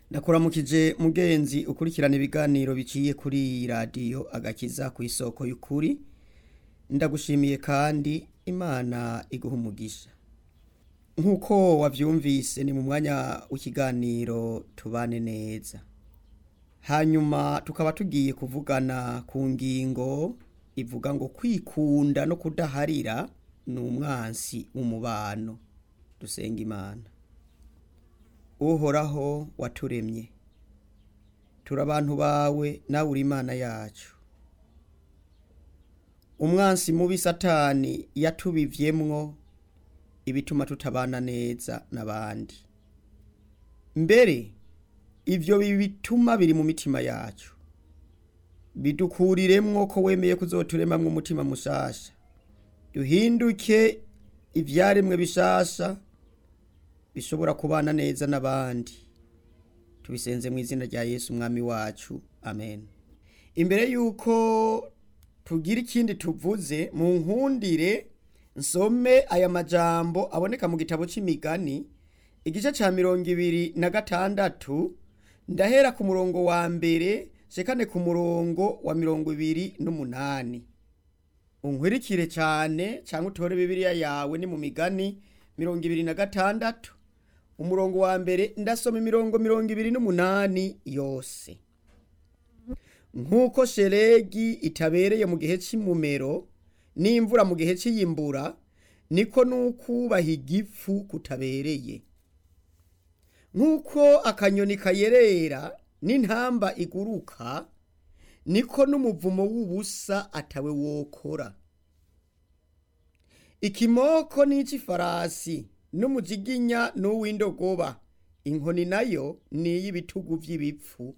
ndakuramukije mugenzi ukurikirana ibiganiro biciye kuri iyi radiyo agakiza ku isoko y'ukuri ndagushimiye kandi imana iguha umugisha nk'uko wabyumvise ni mu mwanya w'ikiganiro tubane neza hanyuma tukaba tugiye kuvugana ku ngingo ivuga ngo kwikunda no kudaharira ni umwansi w'umubano dusenga imana uhoraho waturemye turi abantu bawe nawe uri imana yacu umwansi mubi satani yatubivyemwo ibituma tutabana neza n'abandi mbere ivyo bituma biri mu mitima yacu bidukuriremwo ko wemeye kuzoturemamwo umutima mushasha duhinduke ivyaremwe bishasha bishobora kubana neza n'abandi tubisenze mu izina rya yesu umwami wacu amen imbere y'uko tugira ikindi tuvuze mu nkundire nsome aya majambo aboneka mu gitabo c'imigani igice ca mirongo ibiri na gatandatu ndahera ku murongo wa mbere shekane ku murongo wa mirongo ibiri n'umunani unkwirikire cyane cyangwa utore bibiliya yawe ni mu migani mirongo ibiri na gatandatu umurongo wa mbere ndasoma imirongo mirongo ibiri n'umunani yose nk'uko sheregi itabereye mu gihe cy'imumero n'imvura mu gihe cy'iyimbura niko n'ukubaha igifu kutabereye nk'uko akanyoni kayerera n'intamba iguruka niko n'umuvumo w'ubusa atawe wokora ikimoko n'ic'ifarasi n'umujiginya n'uw'indogoba inkoni nayo ni iy'ibitugu vy'ibipfu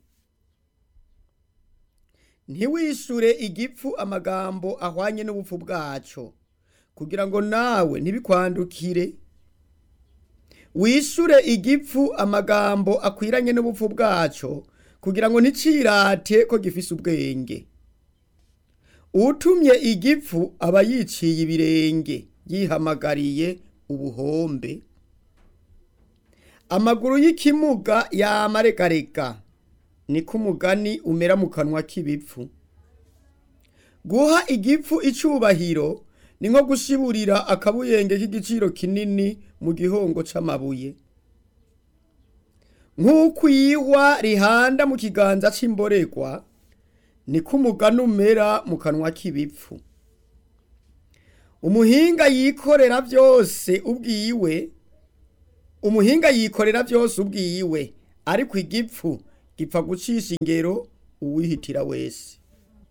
ntiwishure igipfu amagambo ahwanye n'ubupfu bwaco kugira ngo nawe ntibikwandukire wishure igipfu amagambo akwiranye n'ubupfu bwaco kugira ngo nticirate ko gifise ubwenge utumye igipfu aba yiciye ibirenge yihamagariye ubuhombe amaguru y'ikimuga yamaregarega niko umugani umera mu kanwa k'ibipfu guha igipfu icubahiro ni nko gushiburira akabuyenge k'igiciro kinini mu gihongo c'amabuye nk'uko iyihwa rihanda mu kiganza c'imboregwa niko umugani umera mu kanwa k'ibipfu umuhinga yikorera byose ubwiwe umuhinga yikorera byose ubwiwe ariko igipfu gipfa gucisha ingero uwihitira wese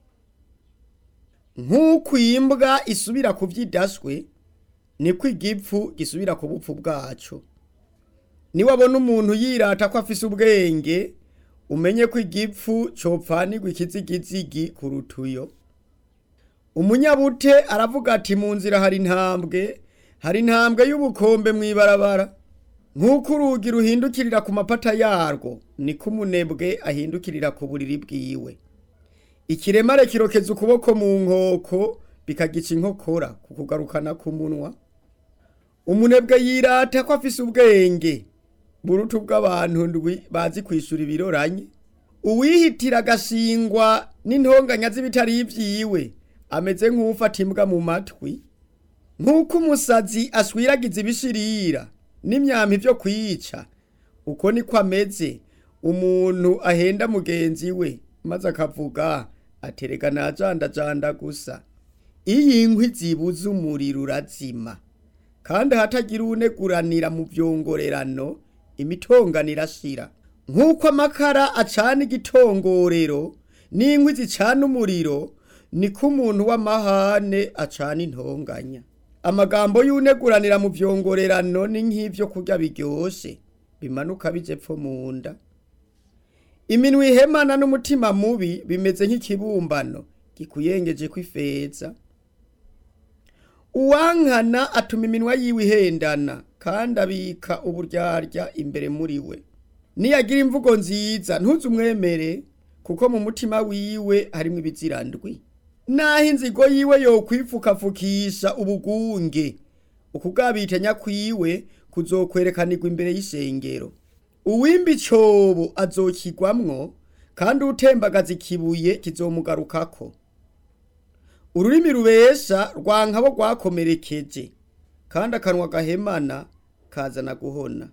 nk'uko imbwa isubira ku byidaswe niko igipfu gisubira ku bupfu bwaco niwabona umuntu yirata ko afise ubwenge umenye ko igipfu copfanirwa ikizigizigi ku rutuyo umunyabute aravuga ati mu nzira hari intambwe hari intambwe y'ubukombe mu ibarabara nk'uko urugi ruhindukirira ku mapata yarwo niko umunebwe ahindukirira ku buriri bwiwe ikiremare kirokeza ukuboko mu nkoko bikagica inkokora ku kugarukana ku munwa umunebwe yirata ko afise ubwenge burutu bw'abantu ndwi bazi kwishura ibiroranye uwihitira agashingwa n'intonganya z'ibitari ivyiwe ameze nk'ufata imbwa mu matwi nk'uko umusazi ashwiragiza ibishirira n'imyampi vyo kwica uko niko ameze umuntu ahenda mugenzi we maze akavuga aterega najandajanda gusa iyo inkwi zibuze umuriro urazima kandi ahatagira uwuneguranira mu vyongorerano imitongano irashira nk'uko amakara acana igitongorero n'inkwi zicana umuriro niko umuntu w'amahane acana intonganya amagambo y'uneguranira mu vyongorerano ni nk'ivyo kurya biryoshe bimanuka bije pfo mu nda iminwa ihemana n'umutima mubi bimeze nk'ikibumbano gikuyengeje kw'ifeza uwankana atuma iminwa yiwe ihendana kandi abika uburyarya imbere muri we niyagira imvugo nziza ntuze umwemere kuko mu mutima wiwe harimwo ibizirandwi naho inzigo yiwe yokwipfukapfukisha ubugunge ukugabitanya kwiwe kuzokwerekanirwa imbere y'ishengero uwimba icobo azokigwamwo kandi utembagaza ikibuye kizomugarukako ururimi rubesha rwankabo rwakomerekeje kandi akanwa gahemana kazana guhona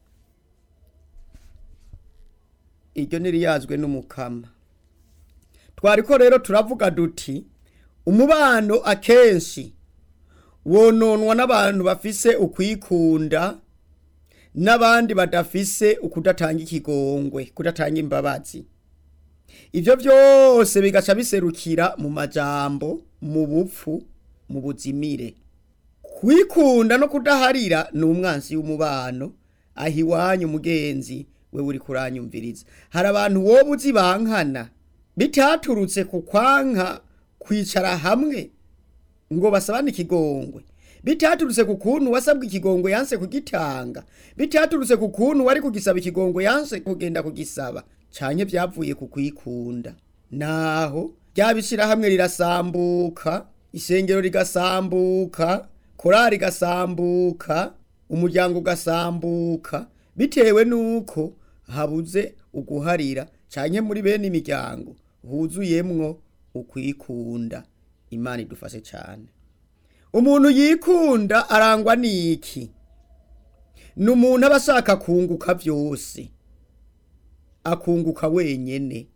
iryo ntiriyazwe n'umukama twariko rero turavuga duti umubano akenshi wononwa n'abantu bafise ukwikunda n'abandi badafise ukudatanga ikigongwe kudatanga imbabazi ivyo vyose bigaca biserukira mu majambo mu bupfu mu buzimire kwikunda no kudaharira ni umwansi w'umubano aho iwanyu mugenzi we uri kuranyumviriza hari abantu woba uzi bankana bitaturutse ku kwanka kwicara hamwe ngo basabane ikigongwe bitaturutse ku kuntu wasabwe ikigongwe yanse kugitanga bitaturutse ku kuntu wari kugisaba ikigongwe yanse kugenda kugisaba canke vyavuye ku kwikunda naho ryabishira hamwe rirasambuka isengero rigasambuka korari igasambuka umuryango ugasambuka bitewe nuko habuze uguharira canke muri bene imiryango huzuyemwo ukwikunda imana idufashe cane umuntu yikunda arangwa n'iki ni umuntu aba ashaka kunguka vyose akunguka wenyene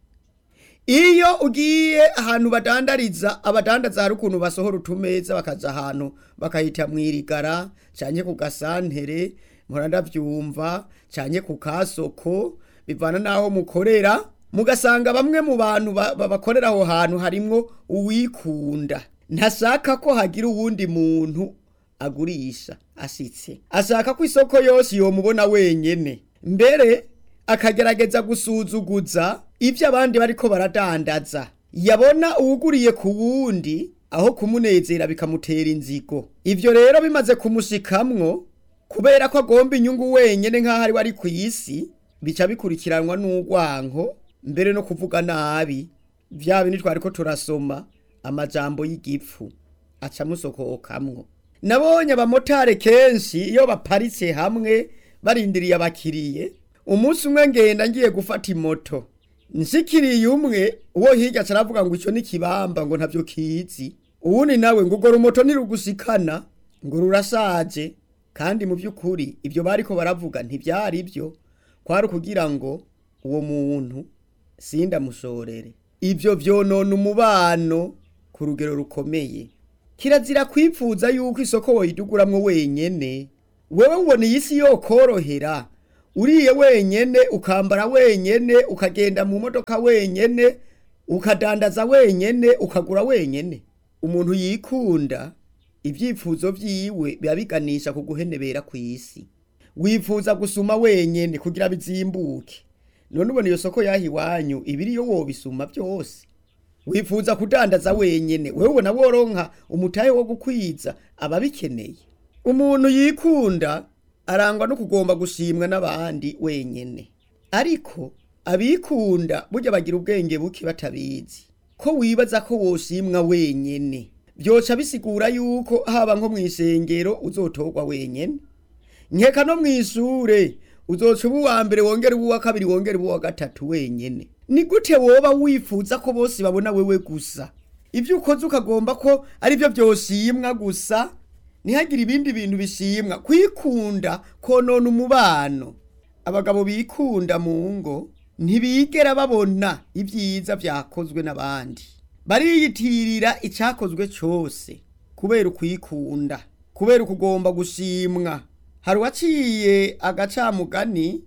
iyo ugiye ahantu badandariza abadandaza hari ukuntu basohora utumeza bakaja ahantu bakahita mwirigara canke ku gasantere mpora ndavyumva canke ku kasoko bivana n'aho mukorera mugasanga bamwe mu bantu ba- ba- bakorera aho hantu harimwo uwikunda ntashaka ko hagira uwundi muntu agurisha ashitse ashaka ko isoko yose yomubona wenyene mbere akagerageza gusuzuguza ivyo abandi bariko baradandaza yabona uwuguriye ku wundi aho kumunezera bikamutera inzigo ivyo rero bimaze kumushikamwo kubera ko agomba inyungu wenyene nk'aho ari we ari ku isi bica bikurikiranwa n'urwanko mbere no kuvuga nabi vya bindi twariko turasoma amajambo y'igipfu aca amusokokamwo nabonye abamotari kenshi iyo baparitse hamwe barindiriye abakiriye umunsi umwe ngenda ngiye gufata imoto nshikiriye umwe uwo hirya aca aravuga ngo ico ni kibamba ngo ntavyo kizi uwundi nawe ngo urwo rumoto ntirugushikana ngo rurashaje kandi mu by'ukuri ibyo bariko baravuga ntibyari byo kwari ukugira ngo uwo muntu sindamushorere ibyo vyonona umubano ku rugero rukomeye kirazira kwipfuza yuko isoko woyiduguramwo wenyene wewe ubona iyi si yokorohera uriye wenyene ukambara wenyene ukagenda mu modoka wenyene ukadandaza wenyene ukagura wenyene umuntu yikunda ibyifuzo vyiwe biba biganisha ku guhenebera kw'isi wifuza gusuma wenyene kugira bizimbuke none ubona iyo soko yaha iwanyu ibiriyo wobisuma byose wifuza kudandaza wenyene wewe ubona woronka umutahe wo gukwiza ababikeneye umuntu yikunda arangwa no kugomba gushimwa n'abandi wenyene ariko abikunda burya bagira ubwenge buke batabizi ko wibaza ko woshimwa wenyene vyoca bisigura yuko haba nko mw'isengero uzotorwa wenyene nkeka no mw'ishure uzoca uba uwa mbere wongera uba uwa kabiri wongera uba uwa gatatu wenyene ni gute woba wifuza ko bose babona wewe gusa ivyo ukoze ukagomba ko ari byo vyoshimwa gusa ntihagire ibindi bintu bishimwa kwikunda konona umubano abagabo bikunda mu ngo ntibigera babona ibyiza vyakozwe n'abandi bariyitirira icakozwe cose kubera ukwikunda kubera ukugomba gushimwa hari uwaciye agacamugani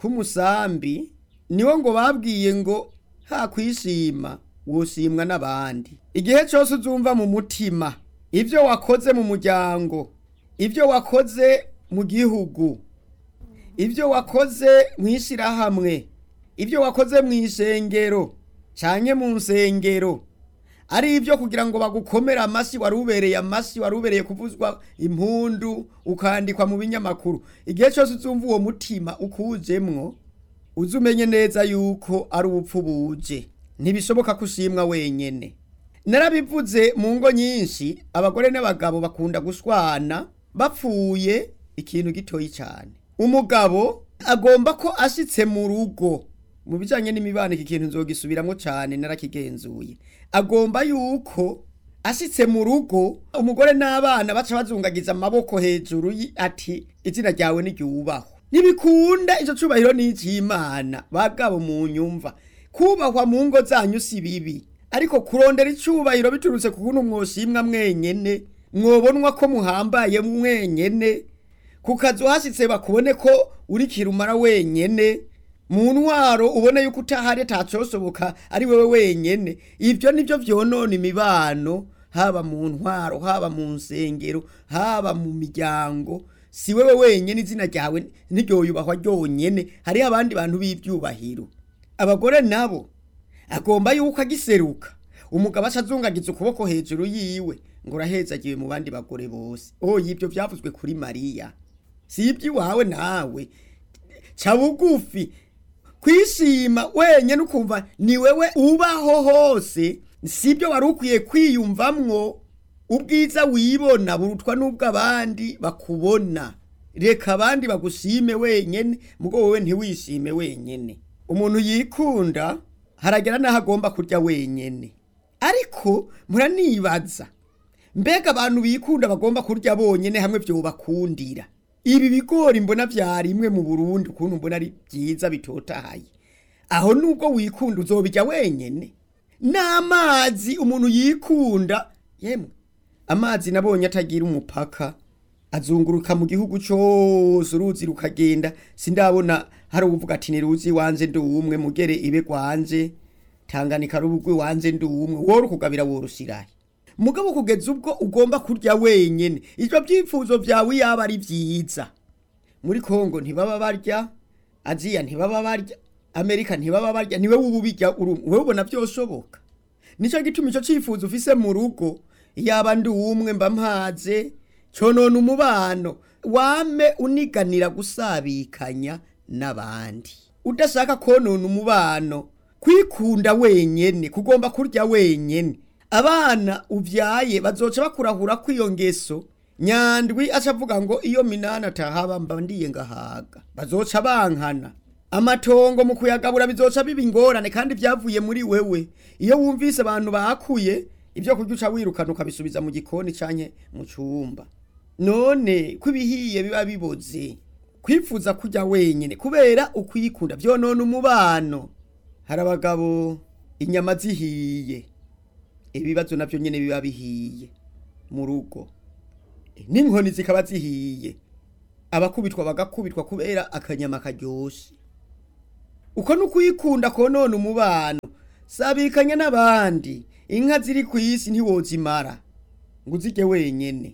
k'umusambi niwo ngo babwiye ngo ha kwishima woshimwa n'abandi igihe cyose uzumva mu mutima ibyo wakoze mu muryango ibyo wakoze mu gihugu ibyo wakoze mu ishyirahamwe ibyo wakoze mu isengero cyane mu nsengero ari ibyo kugira ngo bagukomere amashyi wari ubereye amashyi wari ubereye kuvuzwa impundu ukandikwa mu binyamakuru igihe cyose uzumva uwo mutima ukujemwo uzi umenye neza yuko ari ubupfu buje ntibishoboka ko ushimwa wenyene narabivuze mu ngo nyinshi abagore n'abagabo bakunda gushwana bapfuye ikintu gitoyi cyane umugabo agomba ko ashitse mu rugo mu bijanye n'imibano iki kintu nzogisubiramwo cane narakigenzuye agomba yuko ashitse mu rugo umugore n'abana baca bazungagiza amaboko hejuru yi- ati izina ryawe niryubahwe ntibikunda ico cubahiro n'icimana bagabo mu nyumva kubahwa mu ngo zanyu si bibi ariko kurondera icubahiro biturutse ku kuntu mwoshimwa mwenyene mwobonwa ko muhambaye mwenyene ku kazu hashitse bakubone ko uri kirumara wenyene mu ntwaro ubone yuko utahari atacosoboka ari wewe wenyene ivyo nivyo vyonona imibano haba mu ntwaro haba mu nsengero haba mu miryango si wewe wenyene izina ryawe ntiryoyubahwa ryonyene hariho abandi bantu b'ivyubahiro abagore nabo agomba yuko agiseruka umugabo aca azungagiza ukuboko hejuru yiwe ngo urahezagiwe mu bandi bagore bose oya ivyo vyavuzwe kuri mariya si iby'iwawe nawe ca bugufi kwishima wenyene ukumva ni wewe ubaho hose sibyo wari ukwiye kwiyumvamwo ubwiza wibona burutwa n'ubw'abandi bakubona reka abandi bagushime wenyene mugo wowe ntiwishime wenyene umuntu yikunda haragera n'aho agomba kurya wenyene ariko muranibaza mbega abantu bikunda bagomba kurya bonyene hamwe vyobakundira ibi bigori mbona vyarimwe mu Burundi ukuntu mbona ari vyiza bitotahaye aho nubwo wikunda uzobirya wenyene n'amazi umuntu yikunda yemwe amazi nabonye atagira umupaka azunguruka mu gihugu cose uruzi rukagenda sindabona hari uvuga ati niruzi wanje ndi umwe mugere ibe gwanje tanganika rubugwe wanje ndi umwe woro kugabira worushirahe mugabo kugeza ubwo ugomba kurya wenyene ivyo vyifuzo vyawe yaba ari vyiza muri Kongo ntibaba barya Aziya ntibaba barya Amerika ntibaba barya niwe ububirya wewe ubona vyoshoboka nico gituma ico cifuzo ufise mu rugo yaba ndi umwe mba mpaze conona umubano wame uniganira gusabikanya n'abandi udashaka konona umubano kwikunda wenyene kugomba kurya wenyene abana uvyaye bazoca bakurahura kw'iyo ngeso nyandwi aca avuga ngo iyo minani atahaba mba ndiye ngahaga bazoca bankana amatongo mu kuyagabura bizoca biba ingorane kandi vyavuye muri wewe iyo wumvise abantu bakuye ibyo kurya uca wirukana ukabisubiza mu gikoni canke mu cumba none ko ibihiye biba biboze kwifuza kurya wenyene kubera ukwikunda vyonona umubano hari abagabo inyama zihiye ibibazo navyo nyene biba bihiye mu rugo n'inkoni zikaba zihiye abakubitwa bagakubitwa kubera akanyama karyoshe uko n'ukwikunda konona umubano sabikanya n'abandi inka ziri ku isi ntiwozimara ngo uzirye wenyene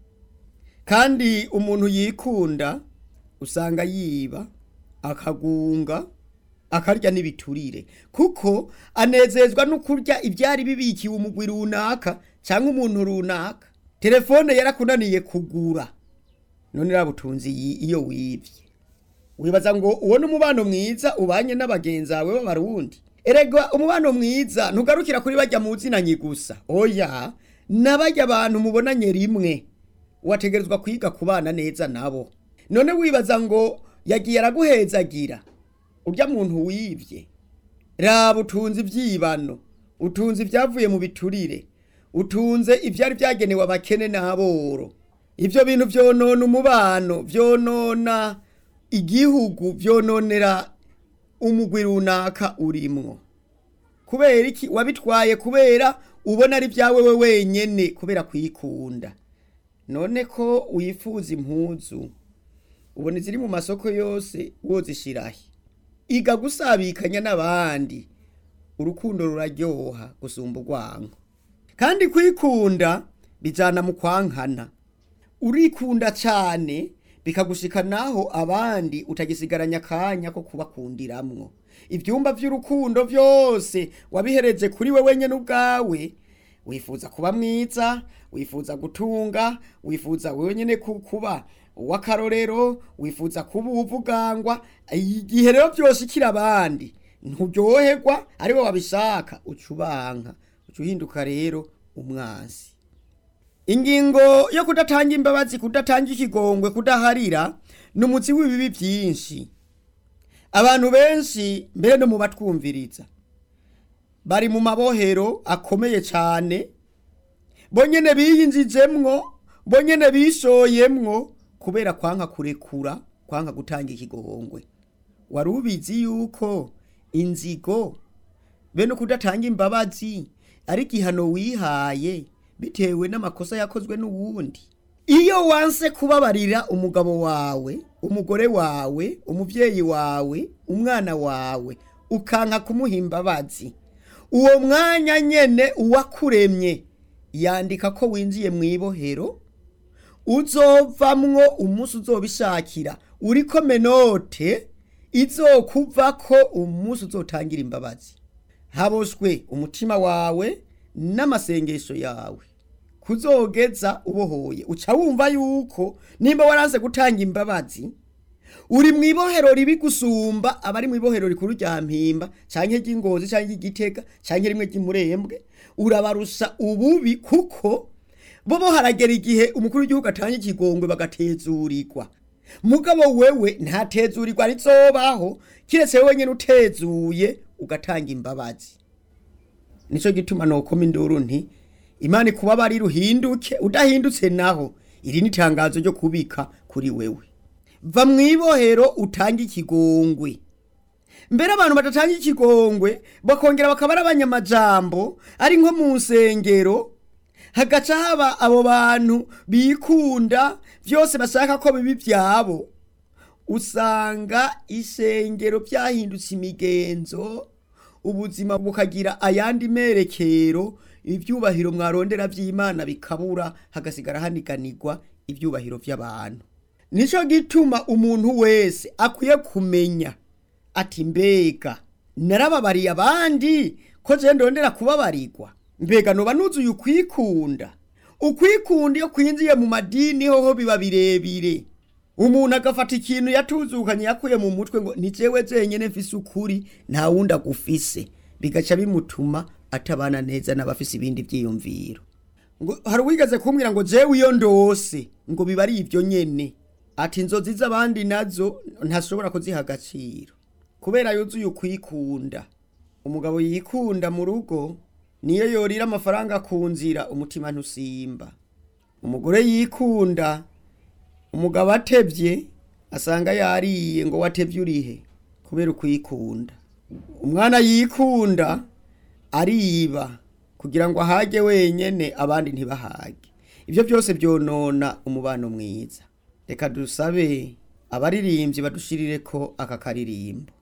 kandi umuntu yikunda usanga yiba akagunga akarya n'ibiturire kuko anezezwa no kurya ibyari bibikiwe umugwi runaka cyangwa umuntu runaka telefone yarakunaniye kugura none rabutunzi iyo wivye wibaza ngo ubone umubano mwiza ubanye n'abagenzi bawe b'abarundi erega umubano mwiza ntugarukira kuri bajya mu zinanyi gusa oya n'abajya abantu mubonanye rimwe wategerezwa kwiga kubana neza nabo none wibaza ngo yagiye araguhezagira urya muntu wivye raba utunze ivyibano utunze ibyavuye mu biturire utunze ivyari vyagenewe abakene n'aboro ivyo bintu vyonona umubano vyonona igihugu vyononera umugwi runaka urimwo kubera iki wabitwaye kubera ubona ari vyawe we wenyene kubera kwikunda none ko wifuza impuzu ubona iziri mu masoko yose wozishirahe iga gusabikanya n'abandi urukundo ruraryoha gusumba urwango kandi kwikunda bijana mu kwankana urikunda cyane bikagushika naho abandi utagisigaranya akanya ko kubakundiramwo ibyumba by'urukundo byose wabihereje kuri we wenyine ubwawe wifuza kuba mwiza wifuza gutunga wifuza wenyine kuba uw'akarorero wifuza kuba uwuvugangwa igihe rero byose ikiri abandi nturyoherwa aribo babishaka uca ubanka uca uhinduka rero umwansi ingingo yo kudatanga imbabazi kudatanga ikigongwe kudaharira ni umutsi w'ibibi byinshi abantu benshi mbere no mu batwumviriza bari mu mabohero akomeye cyane bonyene biyinjijemwo bonyene bishoyemwo kubera kwanka kurekura kwanka gutanga ikigongwe wari ubizi yuko inzigo bene kudatanga imbabazi ari igihano wihaye bitewe n'amakosa yakozwe n'uwundi iyo wanse kubabarira umugabo wawe umugore wawe umubyeyi wawe umwana wawe ukanka kumuha imbabazi uwo mwanya nyene uwakuremye yandika ko winjiye mu ibohero uzovamwo umunsi uzobishakira uriko menote izokuvako umunsi uzotangira imbabazi haboshwe umutima wawe n'amasengesho yawe kuzogeza ubohoye uca wumva yuko nimba waranse gutanga imbabazi uri mu ibohero ribi gusumba abari mu ibohero rikuru rya mpimba canke ry'ingozi canke ry'igitega canke rimwe ry'imurembwe urabarusha ububi kuko bobo haragera igihe umukuru w'igihugu atanga ikigongwe bagatezurirwa mugabo wewe ntatezurirwa rizobaho kiretse wewe nyene utezuye ugatanga imbabazi nico gituma nokoma induru nti imana ikubabarira uhinduke udahindutse naho iri ni itangazo ryo kubika kuri wewe va mu ibohero utange ikigongwe mbere abantu badatanga ikigongwe bakongera bakaba ari abanyamajambo ari nko mu nsengero hagaca haba abo bantu bikunda byose bashaka ko bibi byabo usanga isengero byahindutse imigenzo ubuzima bukagira ayandi merekero ibyubahiro mwarondera by'imana bikabura hagasigara haniganirwa ibyubahiro by'abantu nicyo gituma umuntu wese akwiye kumenya ati mbega narababariye abandi ko je ndondera kubabarirwa mbega noba nuzuye ukwikunda ukwikunda iyo kwinjiye mu madini hoho biba birebire umuntu agafata ikintu yatuzukanye yakuye mu mutwe ngo ni jewe jenyene mfise ukuri nta wundi agufise bigaca bimutuma atabana neza n'abafise ibindi vyiyumviro ngo hari uwigeze kumbwira ngo jewe iyo ndose ngo biba ari ivyo nyene ati inzozi z'abandi nazo ntashobora kuziha agaciro kubera yuzuye ukwikunda umugabo yikunda mu rugo niyo yorira amafaranga ku nzira umutima ntusimba umugore yikunda umugabo atevye asanga yariye ngo watevye urihe kubera ukwikunda umwana yikunda ariba kugira ngo ahage wenyene abandi ntibahage ivyo byose byonona umubano mwiza reka dusabe abaririmbyi badushirire ko aka karirimbo